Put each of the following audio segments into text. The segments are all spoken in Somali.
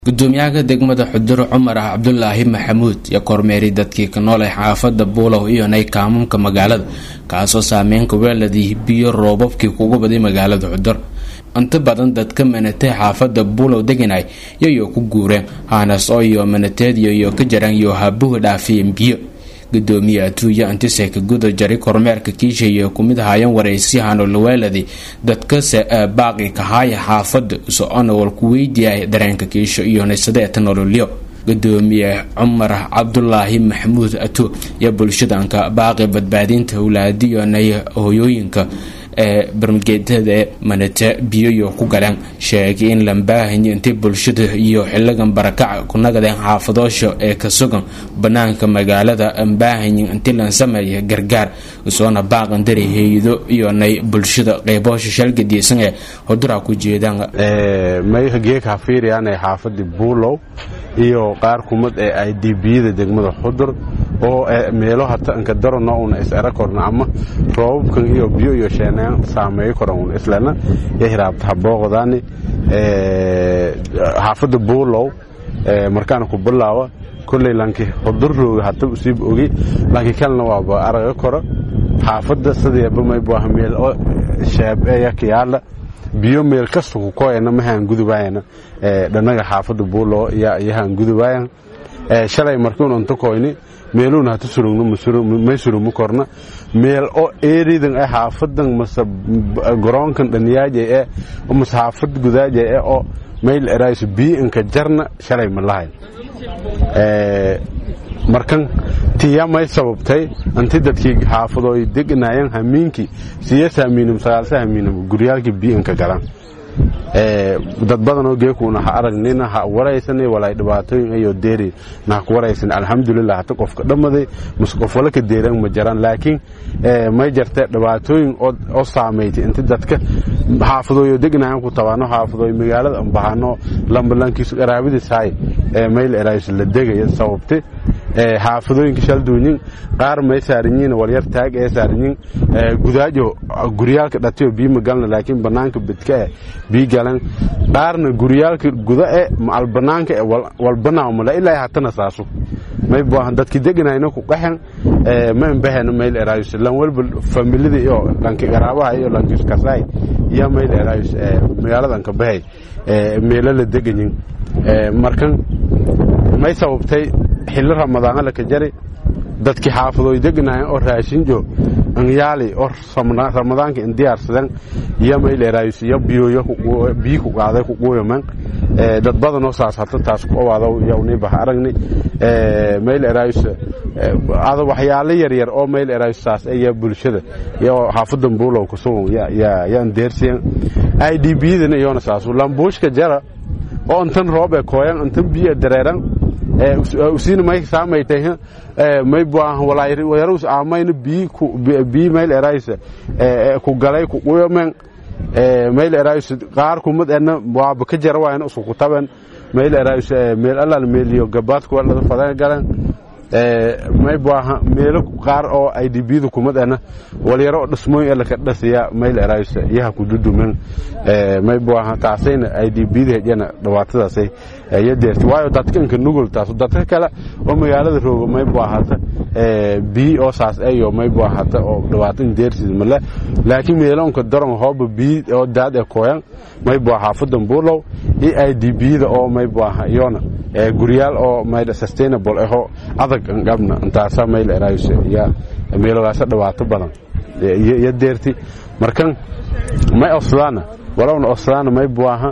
gudoomiyaha degmada xudur cumar ah cabdulaahi maxamuud iyo kormeeri dadkii ka nool ee xaafada buulow iyo nay kaamumka magaalada kaasoo saameynka weeladii biyo roobabkii kugu baday magaalada xudur inta badan dadka manatee xaafada buulow deganay yayoo ku guureen haanas oo iyo manateediyo iyo ka jaraan iyo habuhi dhaafiyeen biyo gudoomiye atuuya antiseka guda jari kormeerka kiishayo kumid haayeen waraysyahano laweeladi dadkase baaqi kahaaya xaafada so-ona walku weydiiyay dareenka kiisho iyo naysadeeta nololyo gudoomiye cumar cabdulaahi maxamuud atu iyo bulshadanka baaqi badbaadinta howlaadiyo nay hoyooyinka ee barmageedada manate biyoyo ku galeen sheegay in lambaahanyo intay bulshada iyo xiligan barakaca ku nagadeen xaafadoosha ee ka sugan banaanka magaalada ambaahanyin intii lan sameeya gargaar usoona baaqan dari hay-ado iyo nay bulshada qeyboosha shalgadiisan ee hodura ku jeedaan maygeeka fiiriyaanee xaafadii buulow iyo qaar kumid ee ay dibiyada degmada xudur oo meelo hata inka darona una is era korna ama roobabkan iyo biyo iyo sheeneen saameeyo koran una islana iyo hiraabta habooqdaani xaafadda buulow markaana ku bilaawa kolley lanki xudur rooga hata usiib ogi lanki kalena waaba araga koro xaafadda sideeba maybuah meel oo sheebeeya kiyaala biyo meel kasta ku koyana mahaan gudubaayana dhanaga xaafadda buulow yahaan gudubaayan shalay markiun unta koyni meeluuna hata surugno may surugma korna meel oo eeridan ee xaafadan mase garoonkan dhaniyaaja ee mase xaafad gudaaja ee oo mayl erayso bii inka jarna shalay ma lahayn markan tiya may sababtay anti dadkii xaafadooy deganaayeen hamiinkii siyasa hamiinam sagaalsa hamiinam guryaalkii bii inka galaan dad badanoo geekuuna ha aragnina ha waraysan walay dhibaatooyin ayo deeri na ha ku waraysan alxamdulilah hata qofka dhammaday mase qof wala ka deeran ma jaraan laakiin may jarte dhibaatooyin oo saamaytay inta dadka xaafadooyo degnayan ku tabaano xaafadooy magaalada ambahano lambalankiisu qaraabadiisahay mayl eraayso la degaya sababtay xaafadooyinka shalduunyin qaar may saaranyiin walyar taag ee saaranyiin gudaajo guryaalka dhatiyo bii magalna laakiin banaanka bidka e bii galan qaarna guryaalka guda e maal banaanka e walbanaamala ilaa hatana saaso may buahan dadki deganayna ku qaxen ma imbahena mayl eraayus lan walba familida iyo lanki qaraabaha iyo lankiis kasaay iyo mayl eraayus magaaladan ka bahay meelo la deganyin markan may sababtay xilli ramadaana laka jari dadkii xaafadooy deganaayeen oo raashinjo anyaali oo ramadaanka in diyaarsadeen iyo mayleeraayus iyo biyoyo biyi ku qaaday ku quuyaman dad badanoo saas hata taas ku owaado yawniibaha aragni mayleeraayus ada waxyaalo yaryar oo mayleeraayus saas iyo bulshada iyo xaafadan buulow kusugan yaan deersiyan i d biyadana iyona saasu lambuushka jara oo intan roob ee kooyan intan biyo dareeran usiina may saamaytay may buahan walayarus aamayna bii bii mayl eraysa ku galay ku quyamen mayl erayus qaar kumad ena waaba ka jara waayna usku kutaben mayl erayus meel alal meeliyo gabaadku walada fadan galan may buaha meelo qaar oo ay dibiyada kumad ena walyaro dhismooyin elaka dhasiya mayl erayus yaha ku dudumen may buaha taasayna ay dibiyada hejana dhibaatadaasay iyo deerti waayo dadkanka nugul taas dadka kale oo magaalada rooga may buahata bii oo saas ayo may buahata oo dhibaatan deertiis male laakiin meelonka daron hooba bii oo daad ee kooyan may bua xaafadan buulow iyo ay dibiyada oo may buaha iyona guryaal oo mayda sustainable aho adag angabna intaasa mayl erayus iyo meelogaasa dhibaato badan iyo deerti markan may osdaana walowna osdaana may buaha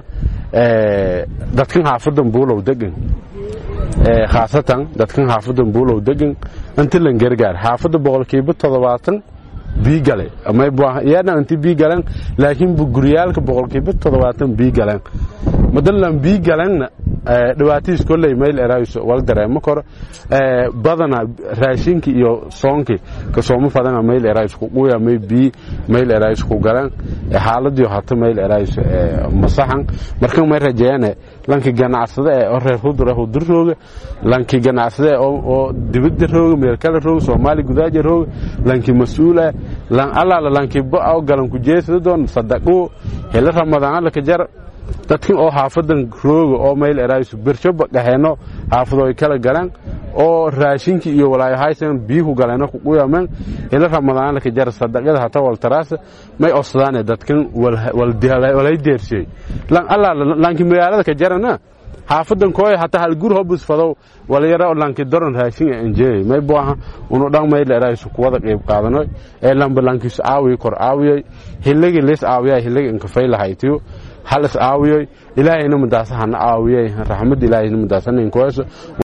dadkan xaafadan buulow degan khaasatan dadkan xaafadan buulow degan inta lan gargaar xaafadda boqolkiiba toddobaatan bii gale may buaha iyana inti bii galeen laakiin guryaalka boqolkiiba toddobaatan bii galeen madalan bii galenna dhibaatadiis kolley mayl eraayus wal dareemo koro badana raashinkii iyo soonkii kasooma fadana mayl eraayus ku quya may bii mayl eraayus ku galeen xaaladiyo hata mayl eraayus masaxan markan may rajeeyane lanki ganacsade ee oo reer hudura hudur rooga lanki ganacsade oo dibadda rooga meel kale rooga soomaali gudaaja rooga lanki mas-uula lan alaala lanki ba oo galan ku jeesada doon sadaqo hela ramadaan laka jar dadkin oo xaafadan rooga oo mayl eraayisu bershoba dhaheenno xaafado ay kala galeen oo raashinkii iyo walaayahaysan biyuhu galeeno kuquyameen ila ramadaan ka jar sadaqada hata waltaraasa may osdaane dadkan walay deersiyey lan alla lanki magaalada ka jarana xaafadan kooy hataa hal gur hobus fadow walyara lanki doron raashin enjeey may buaha unu dhan may leeraayisu kuwada qayb qaadanoy ee lamba lankiisu aawiyo kor aawiyey hilligii lis aawiyaa hilligi inkafay lahaytiyo hal is aawiyey ilaahayna madaasa hana aawiyey raxmad ilaahayna madaasa ninkoyso